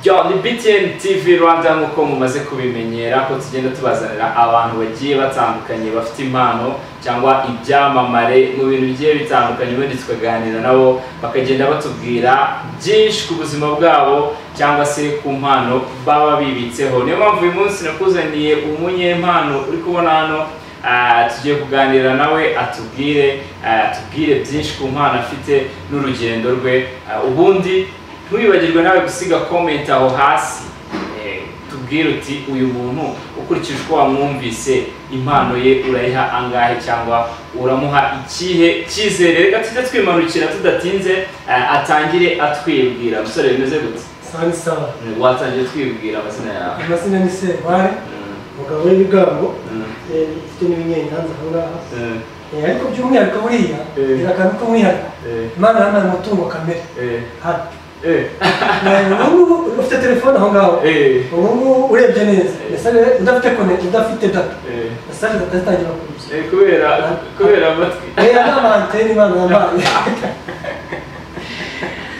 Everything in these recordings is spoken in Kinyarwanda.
ni BTN TV Rwanda nk'uko mumaze kubimenyera ko tugenda tubazanira abantu bagiye batandukanye bafite impano cyangwa ibyamamare mu bintu bigiye bitandukanye ubundi tukaganira nabo bakagenda batubwira byinshi ku buzima bwabo cyangwa se ku mpano baba bibitseho niyo mpamvu uyu munsi nakuzaniye umunyempano uri kubona hano Ah, tugiye kuganira nawe atubwire ah, atubwire byinshi ku mpano afite n'urugendo rwe Ah, ubundi ntiwibagirwe nawe gusiga comment aho hasi Eh, tubwire uti uyu muntu ukurikije uko wamwumvise impano ye urayiha angahe cyangwa uramuha ikihe cyizere reka tujye twimanukira tudatinze ah, atangire atwibwira umusore bimeze gute sani sawa watangiye twibwira amazina yawe amazina ni sebare Mm, umugabo w'ibigango mm, eh, ufite n'ibinyenyanza aho ngaho mm, Eh, ariko by'umwihariko buriya Eh. birakantu k'umwihariko eh, imana yanaye umutungo kamere eh, hano eh. Eh, ubu ngubu ufite telefone aho ngaho Eh, ubu ngubu urebye neza Eh. ese rero udafite konete udafite data eh, mesaje data zitangira kuza eh, kubera kubera amatwi rero n'amanteni imana yampaye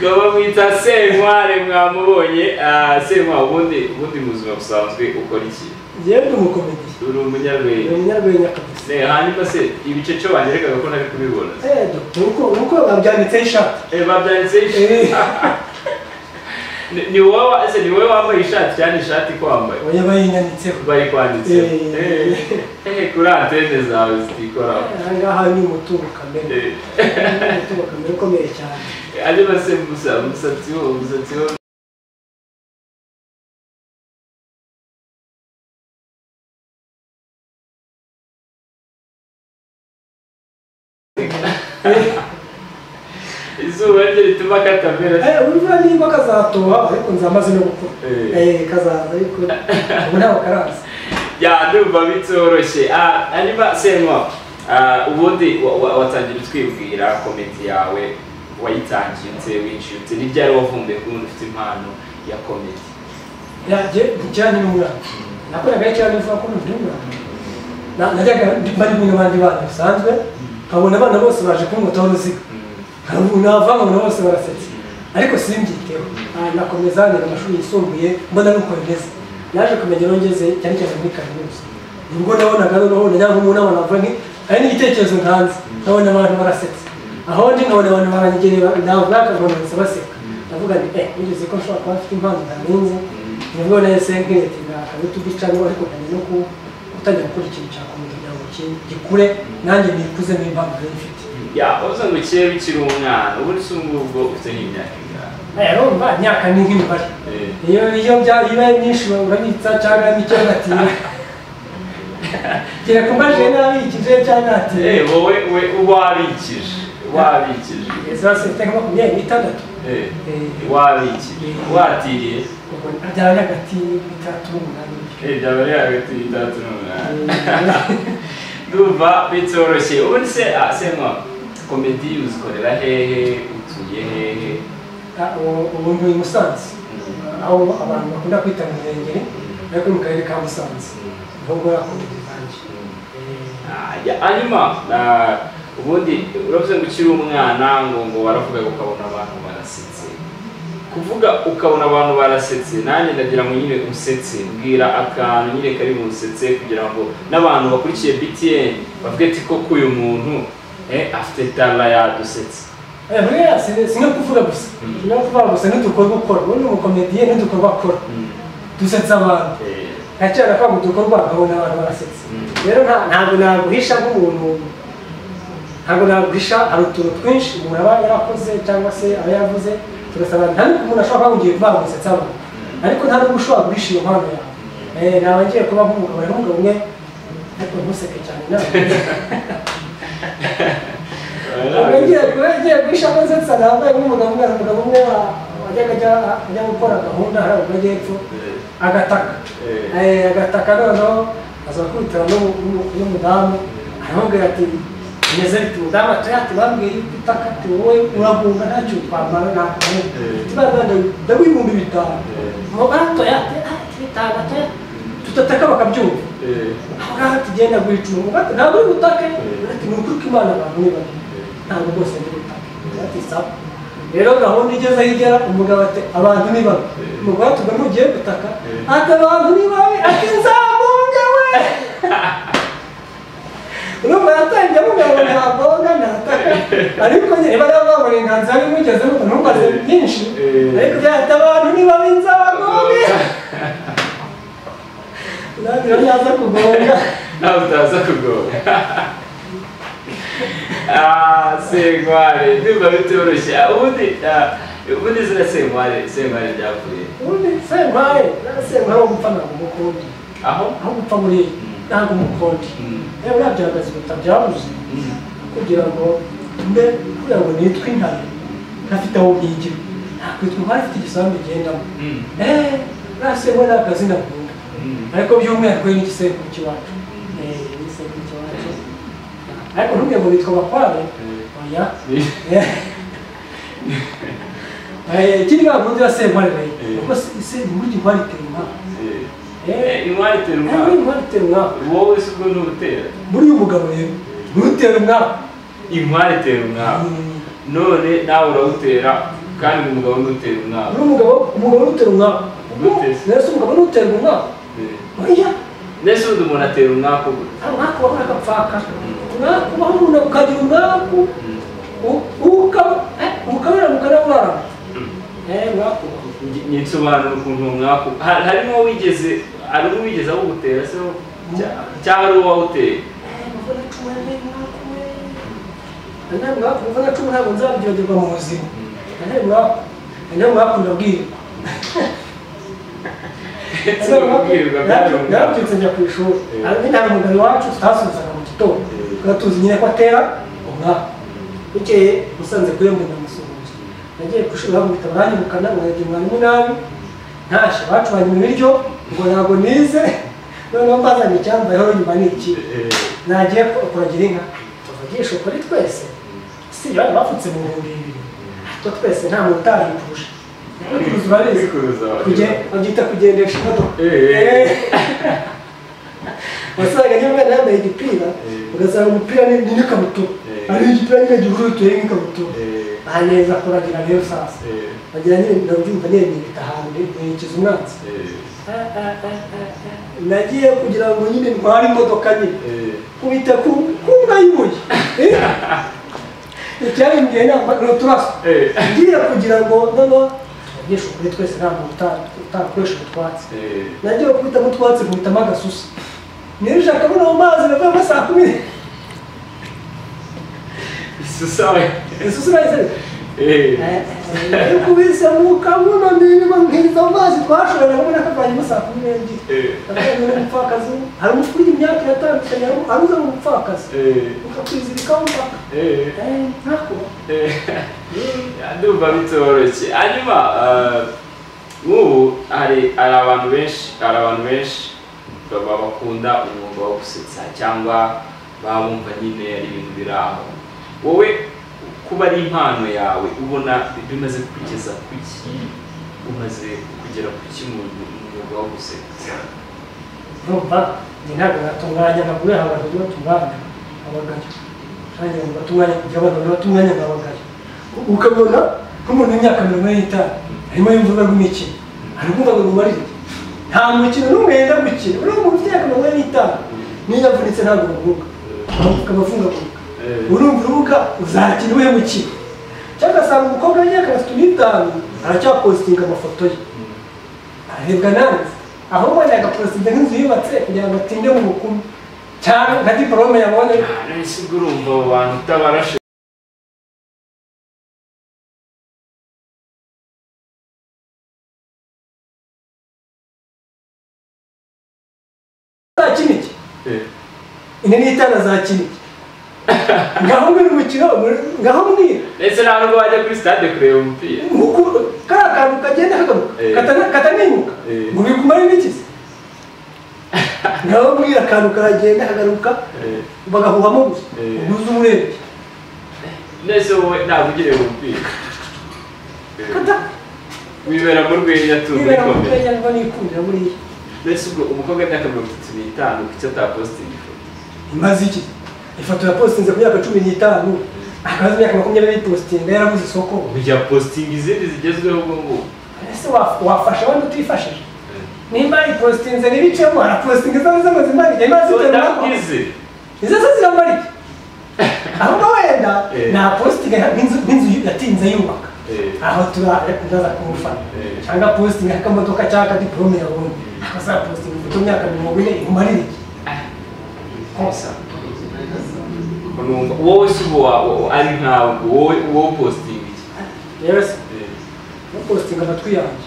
baba mwita senkware mwamubonye Ah, senkware ubundi ubundi mu buzima busanzwe ukora iki yewe ndi umukomediye uri ni umunyarwenya umunyarwenya kabisa Ne, hanyuma se ibice cyo banyeregaga ko ntari kubibona eh dore uko uko babyanditseho ishati Eh, babyanditseho Eh. ishati Ni- ni wowe ese ni wowe wambaye ishati cyane ishati ko wambaye oya bayinyanditseho bari kwanditseho Eh. Eh, eh, kuri antene zawe zitikoraho aha ngaha ni umutungo kamere Eh, Ni umutungo kamere ukomeye cyane hanyuma se musa- umusatsi wo umusatsi wo izuba rye rituma katamera Eh, urumva nimba kazatoba ariko nzamaze no gukura Eh, kazaza ariko ubu ntabwo karaza ya ndumva bitoroshye Ah, hanyuma senywa ah, ubundi wa- wa- watangira utwibwira komedi yawe wayitangiye ute winjiye ute ni ryari wavumbuye ko umuntu ufite impano ya komedi yanjye kijyanye n'umwana nakoraga cyane vuba ko ndi umwana Na- najyaga ndi- mba ndi kumwe n'abandi bana bisanzwe nkabona abana bose baje kunkotaho uruziga Nkavu- nava nkabona bose barasetse ariko simbyiteho Ah, nakomeza niga amashuri yisumbuye mbona nuko bimeze naje kumenya aho ngeze cyane cyane muri kaminuza nibwo nabonaga noneho najya nko mu nama navuga nti ari n'igitekerezo ntanze nkabona abantu barasetse aho ndi nkabona abantu baranyegereye navuga akabona bose baseka ndavuga nti eh nigeze ko nshobora kuba mfite impano ntarinze nibwo nahise nk'iyo ati naka yutubi cyangwa ariko nkajya no ku gutangira gukora ikintu cya komedi kugira ngo ki- gikure nanjye nikuze n'impano nari mfite ya wabuze ngo ukire bikiri umwana ubundi si ubu ngubwo ufite nk'imyaka ingana urumva imyaka ni nk'imibare Eh. iyo iyo byari bibaye myinshi urabitsa cyangwa mike ugatira kereka umbajije n'abikije cyangwa natira Eh, wowe we wabikije wabikije zose mfite nka makumyabiri n'itandatu Eh, Eh. wabikije watiriye ubwo byari hagati y'itandatu n'umunani Eh, byaba ari hagati y'itandatu n'umunani Eh, ndumva bitoroshye ubundi se ah, senywa komedi uzikorera hehe utuye hehe ah, ubu- ubu ndi i musanze aho abantu bakunda kwita mu murengeri ariko mu karere ka musanze niho nkora komedi zanjye Eh, Ah, ya- hanyuma ah, ubundi uravuze ngo ukiri umwana ngo ngo waravugaga ukabona abantu barasetse kuvuga ukabona abantu barasetse nanjye ndagira ngo nyine usetse mbwira akantu nyine kari busetse kugira ngo n'abantu bakurikiye btn bavuge ati koko uyu muntu eh, afite tara yadusetse Eh, buriya si si no kuvuga gusa si no kuvuga gusa n'udukorwa ukora ubu ni umukomediye n'udukorwa akora dusetsa abantu Eh, ntacyari akora mu dukorwa nkabona abantu barasetse Mm. rero nta- ntabwo naguhisha nk'umuntu ntabwo naguhisha hari utuntu twinshi umuntu aba yarakoze cyangwa se aba yavuze tugasaba nta n'uko umuntu ashobora kuba ngiye kuba gusetsa abantu ariko nta n'ubwo ushobora guhisha iyo mpano yawe Eh, naba ngiye kuba nk'umugabo rero umugabo umwe ariko ntuseke cyane nawe Ubwo ngiye kuba- ngiye guhisha konsetsa nambaye nk'umugabo umwe hari umugabo umwe wa- wajyaga ajya- ajya gukora gahunda hariya mu majyepfo eh, agataka eh, Eh, agataka noneho azakubitira n'umudamu aramubwira ati meze bite umudamu ati ati bambwiye yuko itaka ati wowe urahunga ntacyo twambara nakubona Eh. tubagana ndabihumbi bitanu Eh. mugatoya ati ati bitanu gatoya tudataka bakabyumva eh, ahangaha tugenda guhicuma umugati ntabwo uri butake ati ni ukuri ko imana abantu ni babi ntabwo rwose ndi butake ati sawa rero gahunda igeze aho igera umugabo ati abantu ni babi umugore ati ubwo ntugiye gutaka ati abantu ni babi ati nzamunga we urumva yatangiye avuga ngo ntabonga ntataka ariko nyine niba rero babona inganzira y'umugeze nuko ntubaze byinshi ariko bya ati abantu ni babi nzamunga ntabwo yaza kugonga nawe utaza kugoga Ah, senkware ndumva bitoroshye ubundi ah, ubundi zina senkware senkware ryavuye ubundi semaye semaye wo gupfa ntabwo umukundi aho aho gupfa muri ntabwo umukundi Mm. rero buriya bihagaze biruta byabuze Mm. kugira ngo mbe kugira ngo nitwe intare ntafite aho mbigira nakwitwa intare ifite igisambu igendamo Mm. eee buriya semaye ni akazina nkunda Mm. ariko by'umwihariko ni igisekuru cy'iwacu eee ni igisekuru cy'iwacu ariko ntubwire ngo bitwa bakware oya ikindi ntabwo nzi ya semuhari rero Eh. kuko semuhari inkwari iterwa Eh, inkware itera Ntabwo umwana inkwari itera umwaka wowe si ubwo ntubutera muri uyu mugabo rero ntutera umwaka inkware itera umwana none nawe urawutera kandi ngo umugabo ntutera umwana muri umugabo umugabo ntutera umwaka Ntutera. nese umugabo ntutera umwaka Eh. oya mbese ubundi umuntu atera umwaka ubu nta mwaka ubaho n'agapfaka umwaka ubaho umuntu ukagira umwaka Mm. ukabera mukanabura umwaka ubaho Ngi- nyisobanura ukuntu umwaka ubu- Ha- harimo wigeze harimo uwigeze awugutera se wo? Cya- cyangwa ari uwo wawuteye kuva na cumi ntabwo nzabyibagirwa mu buzima nawe mwakunda bwirwa Sinabwirwa byari umwaka. narabyutse njya ku ishuri Eh. ariko nta mugari wacu tutasubizaga mu gitondo Eh. tuzi nyine ko atera umwaka bukeye musanze kuri mwe ndamusuhuza nagiye ku ishuri bamwita baranyirukana mwagira mwarimu nabi ntashye bacuranye ibiryo ngo ntabwo nize noneho bazanye icyambayeho nyuma ni iki Eh, nagiye ku- kuragira inka tuvugisha ukuri twese si bari bapfutse mu bihumbi bibiri two twese nta muntu utahipfuje kuruza urabizi Kwikuruza urabizi. Kuge- babyita kugendesha imodoka Eh. wasangaga niba umwana yambaye igipira Eh. ugasanga umupira ni ni n'ikabutura Eh. ari igipira nyine gihuru tuye nk'ikabutura eh, baneza kuragira rero sasa eh, bagira nyine ndabyumva niyo nibita hanze nkurikiza umwanzi eh, nagiye kugira ngo nyine ntware imodoka nyine eh. kubita ku kumbwa y'ubuye icyarimbwiye ntabwo ni uturaso Eh. ngiye kugira ngo noneho tubagishe ukuri twese nta muntu uta- utakoresha utwatsi Eh, nagiye gukubita mu twatsi nkubitamo agasusa nirije akabona mu mazi navuyemo saa kumi isusawe. isusa urayizanye Eh, kubise mu kabuno ndimo nkiriza mu mazi twashoboye ndabona kavanyemo saa kumi n'ebyiri eh, ndabona ni umupfakazi hari umufurira imyaka iratandukanye hari aruza mu mupfakazi eh, ukakwizirikaho mpaka eh, Eh, ntako eh. ndumva bitoroshye hanyuma ah, nk'ubu hari hari abantu benshi hari abantu benshi baba bakunda umwuga wo gusetsa cyangwa baba bumva nyine ari ibintu biri aho wowe kuba ari impano yawe ubona ibyo umaze kugeza ku ki umaze kugera ku ki mu mu mwuga wo gusetsa urumva njye ntabwo natunganya amaguru yawe abantu bajya batunganya abagabo kandi abantu batunganya kugira ngo abantu batunganya abagabo ukabona nk'umuntu w'imyaka mirongo ine n'itanu arimo yumva rw'imikino ari kumva ngo umarire nta mukino n'umwe yenda gukina uriya muntu ufite imyaka mirongo ine n'itanu niyo yavunitse ntabwo bavuga ukaba avungagurika urumva urubuga uzakina uwe mukino cyangwa ugasanga umukobwa w'imyaka mirongo itatu n'itanu aracyapositinga amafoto ye arahebwa nanze aho ubona agaperezida nk'inzu yubatse kugira ngo atinde mu bukumu cyangwa nka diporome yabonye nahise urumva abo bantu utabarashe azakina iki ine n'itanu azakina iki ngaho mbwira umukino ngaho mbwira ndetse nta nubwo wajya kuri stade kureba umupira nkuko kariya kantu kagenda kagaruka Eh. katana- katanimuka Eh. ngo bikumare n'iki se ngaho mbwira akantu karagenda kagaruka Eh. bagahuhamo gusa Eh. uguze umurebye nese wowe ntabwo ugireba umupira kata wibera mu rwenya tuzi nibera mu ikomeye kanya niba nikundira buriya mbese ubwo umukobwa w'imyaka mirongo itatu n'itanu kuki atapositinga ifoto imaze iki ifoto yapositinze ku myaka cumi n'itanu akazi imyaka makumyabiri yipositinga yarabuze isoko kujya positinga izindi zigezweho ubwo ngubu ese wa- wafasha wenda utifashije nimba yipositinze ntibicemo arapositinga izaba zamaze imari igihe imaze iterura ndabwize izo zo ziramara iki ahubwo wenda Eh. nta positinga nk'inzu nk'inzu yatinze yubaka aho turaza kumufana Eh. cyangwa positinga k'akamodoka cyangwa akadiporome yabonye akazapositinga imbuto myaka mirongo ine imumarire iki konsa numva wowe si ubu wa- ari ntabwo wowe wowe positinga iki rero se upositinga amatwi yanjye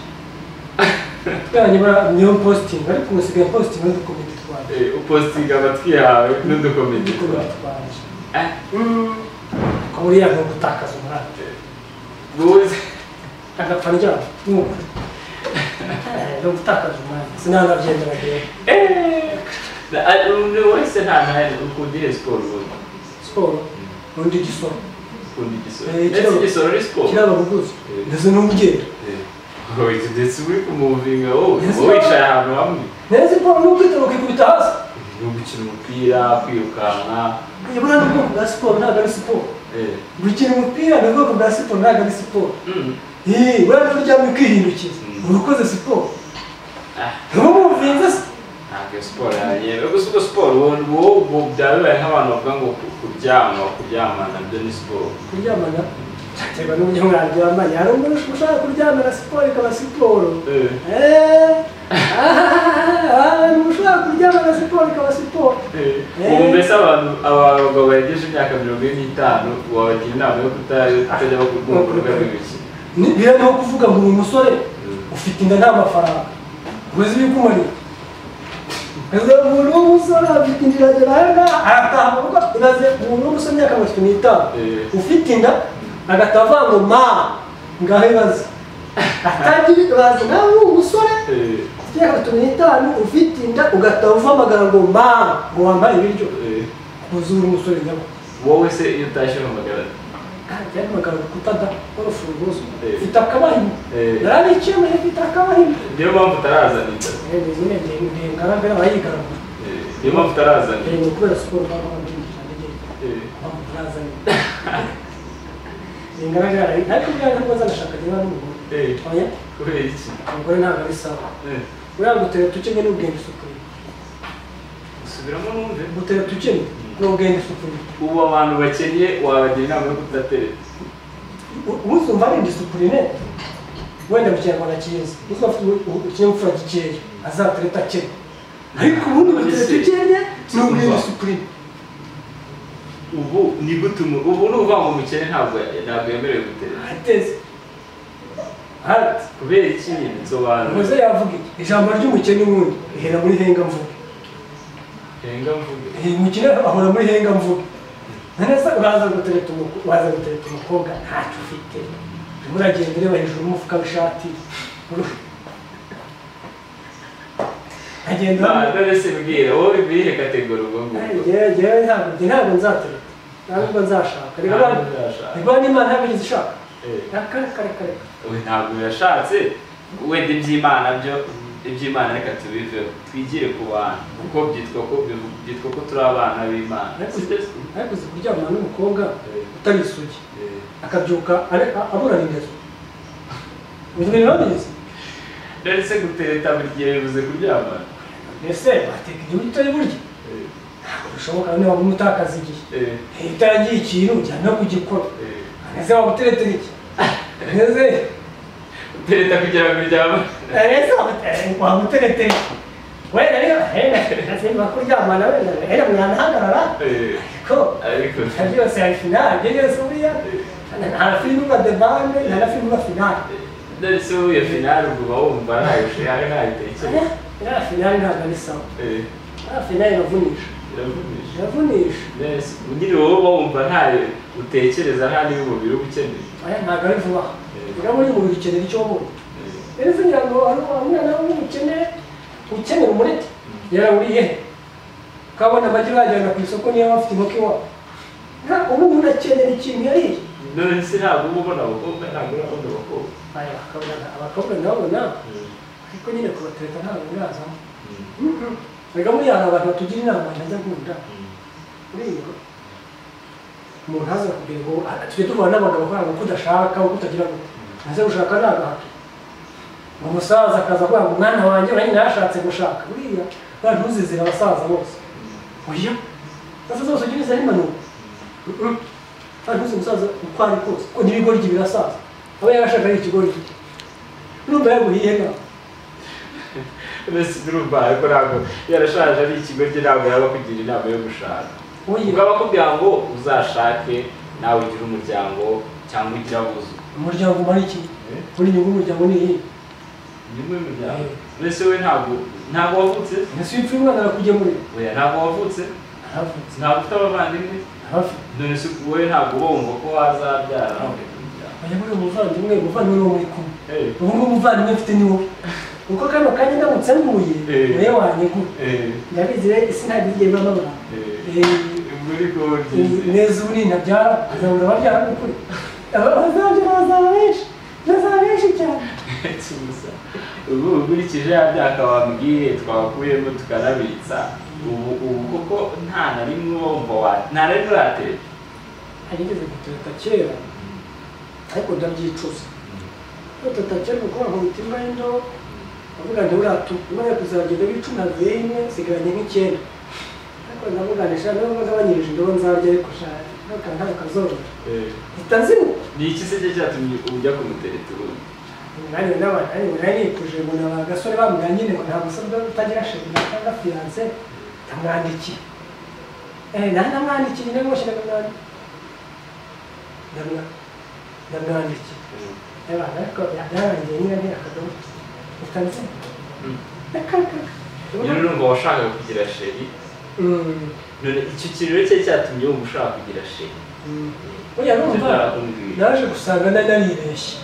amatwi yanjye bara- niyo positinga ariko musigaye positinga n'udukomenti twanjye Eh, upositinga amatwi yawe n'udukomedi twawe n'udukomenti twanjye Eh, ko buriya ni ugutakaza umurava eh, wowe se- agapfa ryabo mwuka ni ugutakaza umurava sinanabyemera rero Eh, na- ari- undi wese nta ntahari ukunda ihe siporo ubundi siporo n'undi gisoro ukunda igisoro Eh, ndetse kiraba- igisoro ni siporo kiraba buguzi Eh. ndetse n'ubugenda Eh, oye, ndetse uri kumuvinga wowe Yes, wowe sir. wicaye ahantu hamwe neza siporo n'ubwitero ukikubita hasi ni ugukina umupira kwirukanka iyo buriya ni ubwoko bwa siporo ntabwo ari siporo eh, gukina umupira ni ubwoko bwa siporo ntabwo ari siporo mm, Ih, buriya niba uryamye ukihindukiza Mm. uba ukoze siporo ah, uba wumvinze se ntabwo iyo siporo yanyemewe gusa ubwo siporo wowe wowe- wowe byaba bibaye nk'abantu bavuga ngo ku- kuryama kuryamana nabyo ni siporo kuryamana biterwa n'uburyo mwaryamanye hari umuntu ushobora kuryamira siporo ikaba siporo Eh, Eh, ah, hari umuntu ushobora kuryamana siporo ikaba siporo eh. Eh. ubu mbese abantu abagabo barengeje imyaka mirongo ine n'itanu wabagira inama yo kuta- kutajya bakubwira urubuga rw'imikino Ni- biriya ni nko kuvuga ngo uri umusore Mm. ufite inda nta mafaranga uzi ibikumariye uzi umuntu w'umusore afite inda iragera aha ngaha arataha mu rugo iraze umuntu w'umusore imyaka mirongo itatu n'itanu Eh. ufite inda agahita avuga ngo ma ngaho ibaze atagira ibaze nawe uri umusore Eh, ufite imyaka mirongo itatu n'itanu ufite inda ugahita uhamagara ngo ma ngo wambaye ibiryo eh. uzi uri umusore nyabwo wowe se iyo utashye uhamagara yari magana kutada wari ufunguzo Eh. mfite akabahima Eh. yaranikemuye mfite akabahima niyo mpamvu utarazana inda ngaragara abayigaragura Eh, niyo mpamvu utarazana inda ni kubera siporo baba bamwinjirana Eh, bamutazanye ngaragara ariko buriya ntabwo azanashaka niba n'umugore eh, oya kubera iki umugore ntabwo ari sawa Eh, buriya gutera tukenye n'ubwenge usukuriye subiramo numve gutera tukenye n'ubwenge usukuriye ubu abantu bakennye wabagira inama yo kudatereta uzumva ari indisipurine wenda mu kinyarwanda cyiza uzumva afite u- ikinyabupfura gikeya azatereta akennye ariko ubundi gutera tukenye ni ubwenge usukuriye ubu ni gute umu- ubu ni ukuvuga ngo umukene ntabwo ntabwo yemerewe gutereta ateze hati kubera iki nyine nsobanura muze yavuga iki ijambo ry'umukene ubundi rihera muri hengamvuge henga mvuge Eh, umukene ahora muri hengamvuge neza uraza gutereta umuko- uraza gutereta umukobwa ntacyo ufite urimo uragenda ureba hejuru y'umufuka w'ishati Uru- agenda none se mbwira wowe ibihe kategori ubwo ngubwo Njyewe- njyewe ntabwo njye ntabwo nzatereta ntabwo nzashaka reka Ntabwo nabwo- uzashaka. reka n'imana ntabwo igeze ishaka Eh, reka reka reka reka we ntabwo yashatse wenda iby'imana byo iby'imana reka tubiveho twigire ku bantu kuko byitwa ko bivu- byitwa ko turi abana b'imana ariko Si byo se? ariko uzi kuryamana n'umukobwa Eh. utari isugi Eh, akabyuka ari- a- aburana ingeso ibyo bintu babizi none se gutereta buri gihe bivuze kuryamana mbese wateka igihugu utari burya Eh, ntabwo bishoboka niba waba umutakaza igihe eh, iyo utarangiye ikintu ujya no kugikora eh. neze waba uteretera iki neze utereta kugira ngo uryamane neze waba ute- waba uteretera iki wenda rero henda simba kuryamana wenda henda mwanahagarara Eh, ariko ariko ibyo byose hari finali ibyo byose buriya nta na filime nka debande nta na filime nka finali none se wowe iyo finale ubwo uba wumva ntayushe hari ntayitekereza iriya finali ntabwo ari sawa Eh, iriya finali iravunisha biravunisha iravunisha Yes, nyiri wowe uba wumva ntayo utekereza nta n'iy'umubiri uba ukeneye aya ntabwo ari vuba Eh. urabona uyu muntu ukenera icyo wabonye rero kugira ngo hari umwana w'umukene ukenera umureti yarawuriye he ukabona amagi urayajyana ku isoko niyo waba ufite inkoko iwawe nta ubu umuntu akenera ikintu yariye none se ntabwo uba ubona abakobwa ntabwo urabona abakobwa aya bakabona abakobwa nabo nabo ariko nyine kubatereta ntabwo birazamo reka muri abantu batugira inama ntajya nkunda uriyo umuntu ntaza kubwira ngo "Ah, tujya duhura n'abagabo kubera uko udashaka uko utagira ngo ntaze gushaka ni agahato ngo umusaza akaza kuvuga ngo umwana wanjye uranyina yashatse gushaka buriya buriya ntuzizire abasaza bose oya abasaza bose ujya ubizana impanuro kandi uzi umusaza uko ari kose kuko n'ibigoryi birasaza aba yarashaka ari ikigoryi n'umva yaguhiye nawe mbese urumva ariko ntabwo yarashaje ari ikigo cye ntabwo yaba akugira inama yo gushaka ubwo aba akubwira ngo uzashake nawe ugire umuryango cyangwa ugire abuzukuru umuryango umara iki buri nyungu umuryango ni iyihe nyuma y'umuryango mbese we ntabwo ntabwo wavutse ese iyo upfuye umwana arakugemurira oya ntabwo wavutse aravutse ntabwo ufite abavandimwe arafite none se wowe ntabwo wumva ko wazabyara ajya muri uwo muvandimwe umuvandimwe ni wowe kumwe Eh, ubu ngubu umuvandimwe mfite ni wowe kuko kano kanya ndamutse nguye Eh. niwe wanyegura eh, ndabizi rero isi ntabwo igiye ibamo abantu eh. Eh, muri gorgeous neza ubu ninabyara azabura ababyara ni ukuri abazabyara bazaba benshi bazaba benshi cyane Tuza. ubu ukurikije ya byaka wambwiye twakuyemo tukanabitsa ubu ubu kuko nta na rimwe wumva wa nta na rimwe uratereta ntarigeze guteta kera ariko ndabyicuza guteta kera kuko wankubita imbwa y'indobo ndavuga nti uratu imana kuzagenda bicumi havuye imwe nsigaranye nk'icyenda ariko ndavuga nti shaka niba ngabanyirije indobo nzarya ariko shaka ntabwo ntabwo kazorora mpita nzimuka ni iki se cye cyatumye ujya kumutereta ubundi umwanya n'abantu urari kuje mbona ba gasore bamubwira nyine ngo ntabwo usabwa utagira sheri cyangwa fiyanse ndamwandikiye eh nanjye namwandikiye nyine rwose ndamwandikiye ndamwandikiye reba ariko byarangiye nyine ni akadomo utanze Mm. reka rero reka urumva washakaga kugira sheri none icyo kiriro cye cyatumye wumva ushaka kugira sheri buriya numva Narakumbwiye. naje gusanga nari naribeshye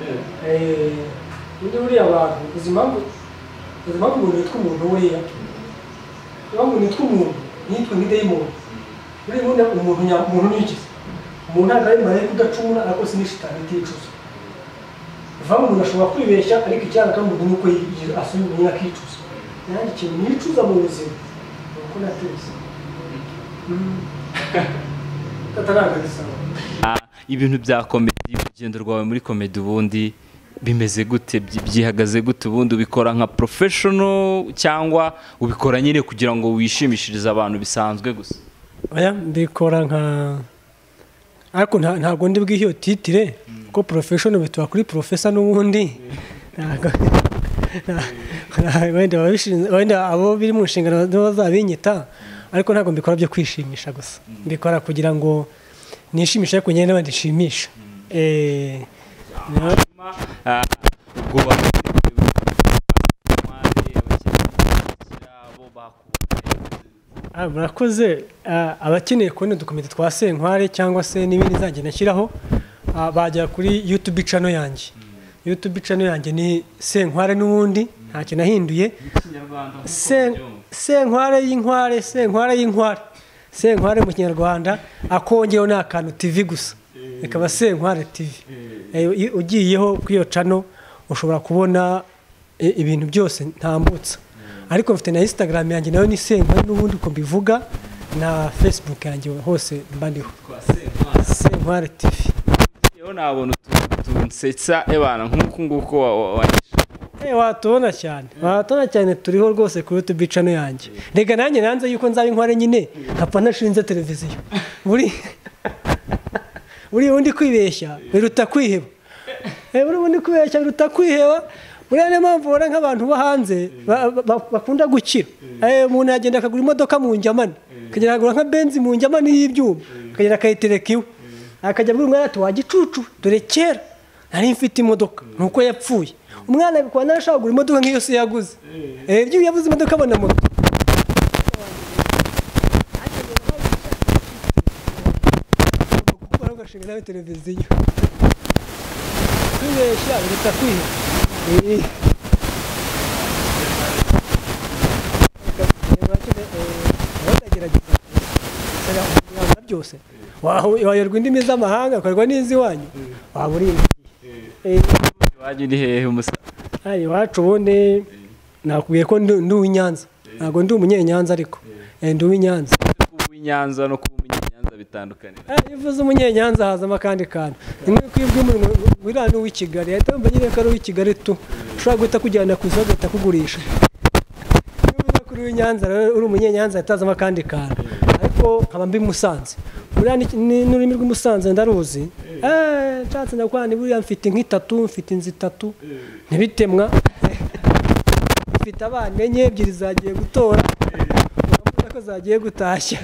Eh. Eh, undi buriya abantu uzi impamvu uzi impamvu umuntu yitwa umuntu weya impamvu nitwa umuntu nitwa nk'idayimoni buriya ubundi umuntu nya- umuntu nigize umuntu ntabwo ari marayika udacumura ariko si n'ishitani iticuza bivuga ngo umuntu ashobora kwibeshya ariko icyanga kandi ni uko yi- yi- asoma umuntu akicuza nanjye ikintu nicuza mu buzima ni uko nateze tatanaganisaba ibintu bya komedi urugendo rwawe muri komedi ubundi bimeze gute Byi- byihagaze gute ubundi ubikora nka porofeshono cyangwa ubikora nyine kugira ngo wishimishirize abantu bisanzwe gusa oya mbikora nka ariko nta- ntabwo ndi bw'iyo titire kuko porofeshoni bituba kuri porofesa n'ubundi Ntabwo- nta- wenda ababishinzwe- wenda abo biri mu nshingano nibo bazabinyita ariko ntabwo mbikora byo kwishimisha gusa mbikora kugira ngo nishimishe ariko nyine n'abandi nshimisha Eh, na- Ah, ubwo bamuteguye abo bakubonye Ah, murakoze Ah, abakeneye kubona udukomite twa senkware cyangwa se n'ibindi nzajya nashyiraho ah, bajya kuri yutubi cano yanjye yutubi cano yanjye ni senkware n'ubundi ntacyo nahinduye ikinyarwanda nk'uko Sen- ubyumva. senkware y'inkware senkware y'inkware senkware mu kinyarwanda akongeyeho ni akantu tv gusa ikaba senkware tv Eh, i- ugiyeho kuri iyo cano ushobora kubona i- ibintu byose ntambutsa ariko mfite na instagram yanjye nayo ni senkware n'ubundi uko mbivuga na facebook yanjye hose mba ndiho Kwa Senkwana. senkware tv Yewe nabona utuntu tunsetsa ebana nk'uko nguko wa- wa- wa- Eh, watubona cyane watubona cyane turiho rwose kuri YouTube cano yanjye reka nanjye nanze yuko nzaba inkware nyine nkapfa ntashinze televiziyo buri buri undi kwibeshya biruta kwiheba Eh, buri undi kwibeshya biruta kwiheba buriya niyo mpamvu ubona nk'abantu bo hanze ba- ba- ba- bakunda gukira Eh, umuntu yagenda akagura imodoka mu njyamane akagenda akagura nka benzi mu njyamane y'ibyuma akagenda akayitereka iwe akajya abwira umwana ati wagicucu dore kera nari mfite imodoka nuko yapfuye umwana bikaba narashaka kugura imodoka nk'iyo se yaguze Eh, ibyo yabuze imodoka abona moto gukora ugashinga nawe televiziyo kwibeshya biruta kwiheba Eh. abagerageza kugira byose wayoberwa indimi z'amahanga ukorwa n'iziwanyu waba uri iwanyu ni hehe umusa hano iwacu ubundi nakubwiye ko ndi ndi uw'inyanza ntabwo ndi umunyenyanza ariko Eh, ndi uw'inyanza kuba i Nyanza no kuba umunyenyanza bit- dutandukanira ivuze umunyenyanza hazamo akandi kantu rimwe kwibwa umuntu wiriya ni uw'i kigali ahita yumva nyine ko ari uw'i kigali tu ushobora guhita kujyana ku isoko agahita kugurisha iyo uvuze kuri uw'i nyanza rero uri umunyenyanza ahita hazamo akandi kantu ariko nkaba mbi musanze buriya ni- ni- n'ururimi rw'umusanze ndaruzi eee nshatse ndakwani buriya mfite nk'itatu mfite inzu itatu ntibitemwa mfite abana enye ebyiri zagiye gutora urabona ko zagiye gutashya